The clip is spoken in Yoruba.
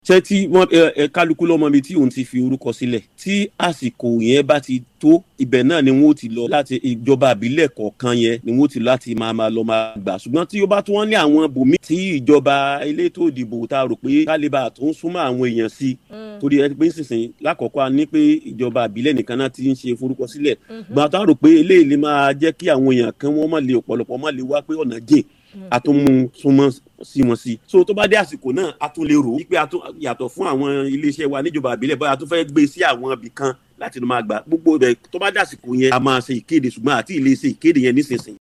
ṣé tí wọ́n ẹ kálukú lọ́mọ mi tí òun ti fi orúkọ sílẹ̀ tí àsìkò yẹn bá ti tó ibẹ̀ náà ni wọ́n ti lọ láti ìjọba àbílẹ̀ kọ̀ọ̀kan yẹn ni wọ́n ti lọ láti máa máa lọ máa gbà ṣùgbọ́n tí ó bá tún wọ́n ní àwọn bòmí tí ìjọba elétò ìdìbò ta rò pé kálíbà tó ń súnmọ́ àwọn èèyàn sí torí ẹ pé sísìn lákọ̀ọ́kọ́ a ní pé ìjọba àbílẹ̀ nìkan náà ti ń ṣe forúkọ sílẹ̀ gbọ́n ta rò pé eléyìí lè máa jẹ́ kí àwọn èèyàn kan wọ́n má lè ọ̀pọ̀lọpọ̀ má lè wá pé ọ̀nà jìn a tún mú súnmọ́ sí wọn sí. so tó bá dé àsìkò náà a tún lè rò wípé a tún yàtọ̀ fún àwọn iléeṣẹ́ wa níjọba àbílẹ̀ báyà a tún fẹ́ gbé sí àwọn ibì kan láti máa gbà gbogbo rẹ̀ tó bá dé àsìkò yẹn a máa ṣe ìkéde ṣùgbọ́n àti ilé ṣe ìkéde yẹn nísinsìnyí.